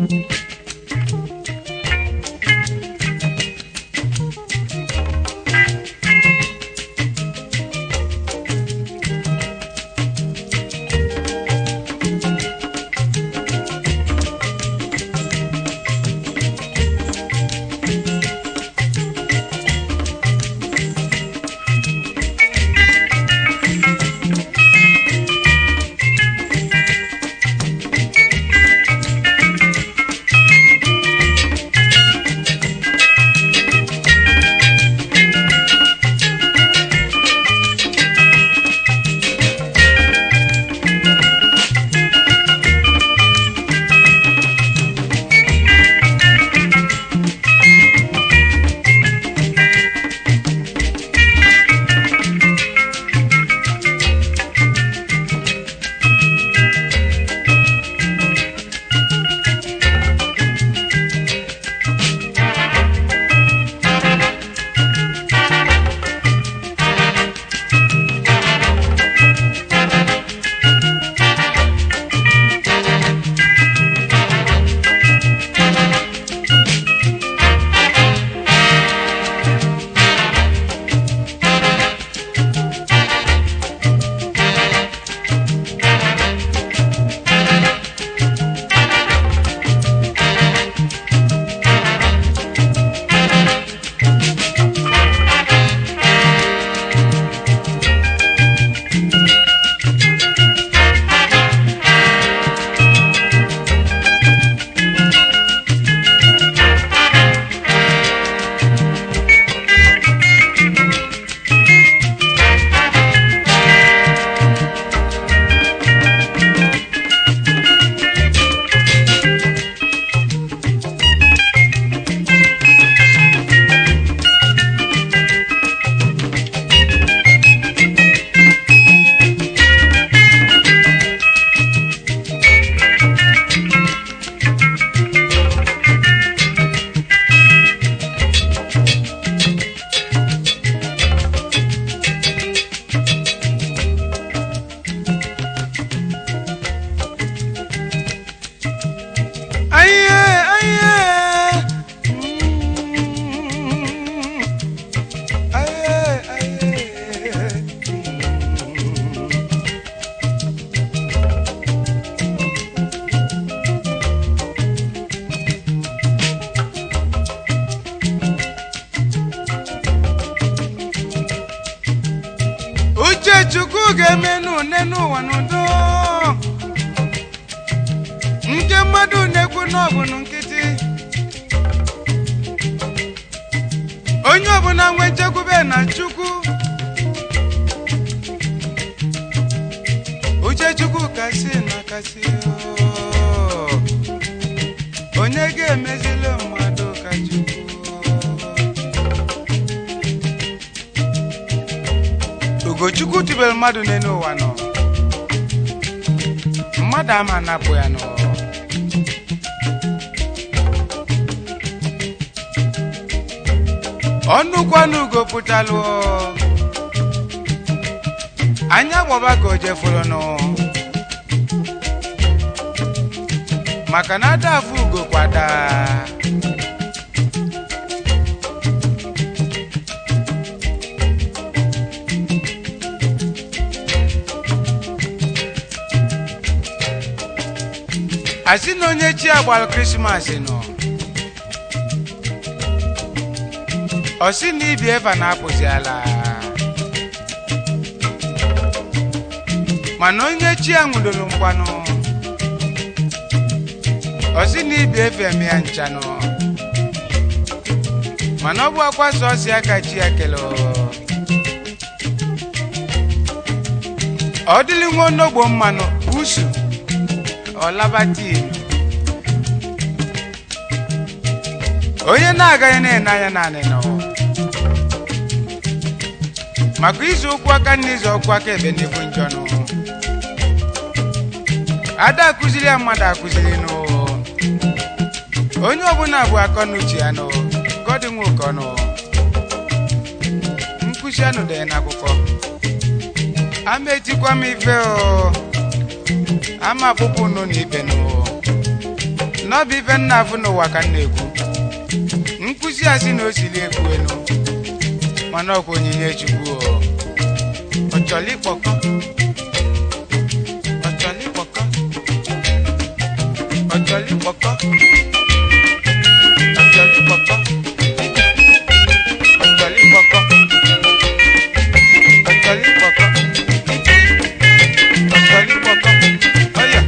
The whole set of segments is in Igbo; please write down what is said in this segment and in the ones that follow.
uche chukwu ga-emenu une n'ụwa n'udo nke mmadụ na-ekwu n'ọbụnụ nkịtị onye ọbụla nwe nchekwube na chukwu uche chukwu kasị na kasị oo. onye ga-emezili mmadụ ka chukwu ugochukwu tibere mmadụ n'elu ụwa nọ mmadụ ama napụ ya nọ ọnụkwanụ ugo pụtalụ anya gbọba ka o jefuru nụ maka na ada afụ ugo kwada asị na onye chi agbalụ krismas nọ ọ sị na ibi eva na-apụzi ala mana onye chi a nwụdoro mgbanụ ọ sị na ibi efe eme ya nchanụ mana ọ bụ akwa sọsị aka chi ya kele ọ dịlị nwa onogbo mmanụ usu ọlabati onye na-agaghị na-ene anya naanị nọ maka izu ụkwụ aka na izu ọkwụ aka ebe n'ibu njọ nụ ada akụziri ya mmadụ akụziri nụ onye ọbụla bụ akọ n'uche ya nụ gọdị nwoke ọnụ nkụzi anụ dị n'akwụkwọ ama etikwa m ife o ama akpụkpọ unu na ibe nụ n'ọbụ ife nna afụ n'ụwa ka m na-ekwu nkwụsị a sị na o siri ekwu enu mana ọkwa onyinye chukwu o ọ chọrọ ịkpọkọ ọ chọrọ ịkpọkọ ọ chọrọ ịkpọkọ ọ chọrọ ịkpọkọ ọ chọrọ ịkpọkọ ọ chọrọ ịkpọkọ ọ chọrọ ịkpọkọ ọya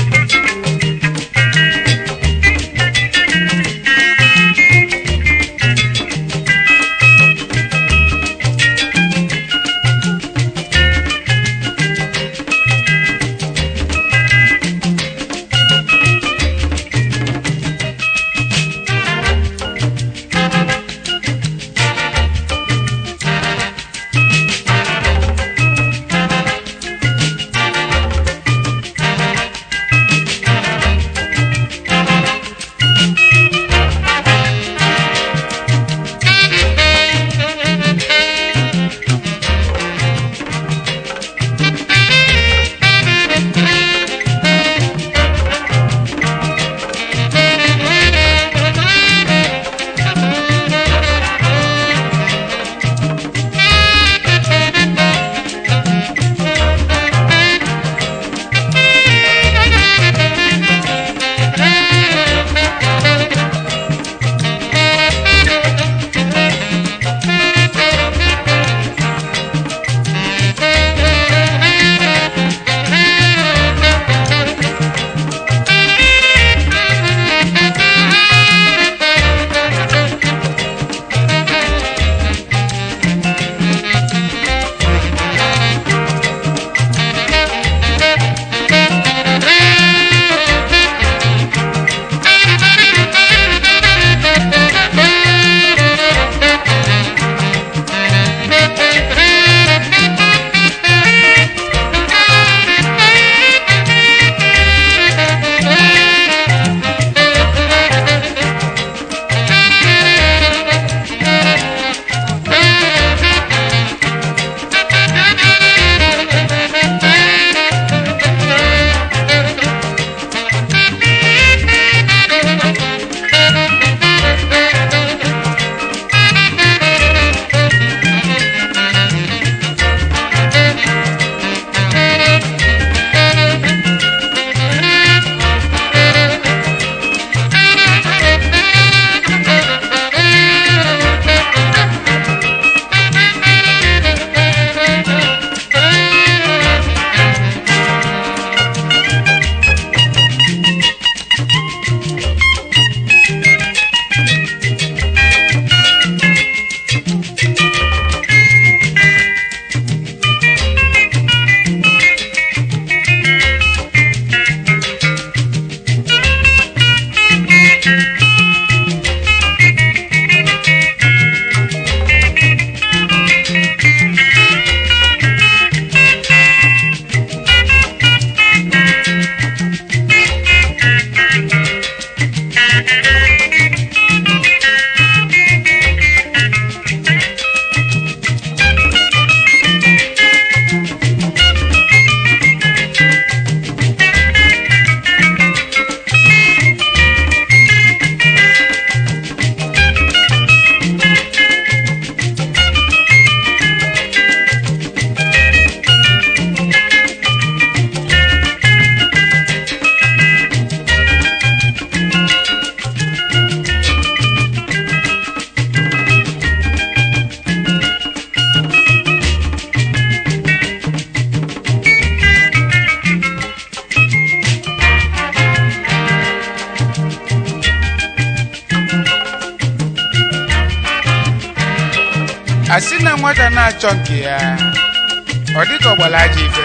asị na nwata na-achọ nke ya ọ dịka ọgbara ajọ ife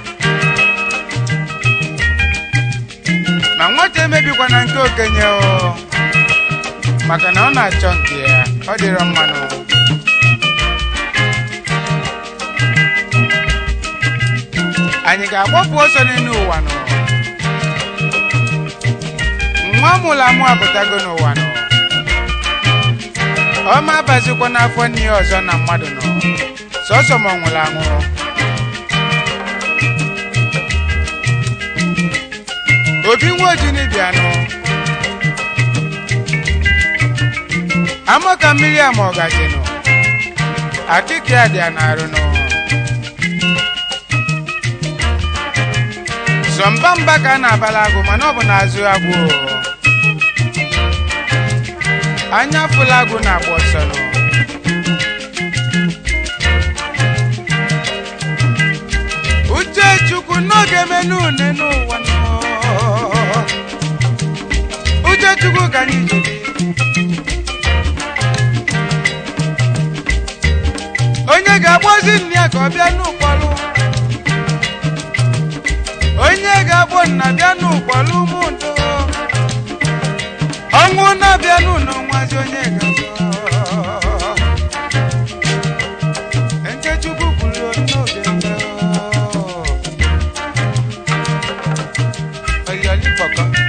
ma nwata emebikwana nke okenye o maka na ọ na-achọ nke ya ọ dịrọ mmanụ anyị ga-agbapụ ọsọ n'elu ụwa nọ nwa mụrụ amụ apụtago n'ụwa nọ ọma abazikwa n'afọ nne ya ọzọ na mmadụ nọ sọsọ ma ọ nwụrụ anwụ obi nwa ojini bịanụ amaka mmiri ama ọgazinụ akịka ya dị ya n'arụnụ sọmba mba ka a na-abala agụ mana ọ bụ n'azụ agwụ anya fụla agụ na-agba ọsọ nụ uche chukwu n'oge menu une n'ụwa nọ uche chukwu ka anyị jiri onye ga-agbozi nne ya ka ọ bịa n'ụkpọrụ onye ga-agbọ nna bịa n'ụkpọrụ ụmụndụ ọnwụ na-abịa n'ụlọ nwazi onye ga-azọ nke chukwu kwuru n'oge mbụ oyọlipọkọ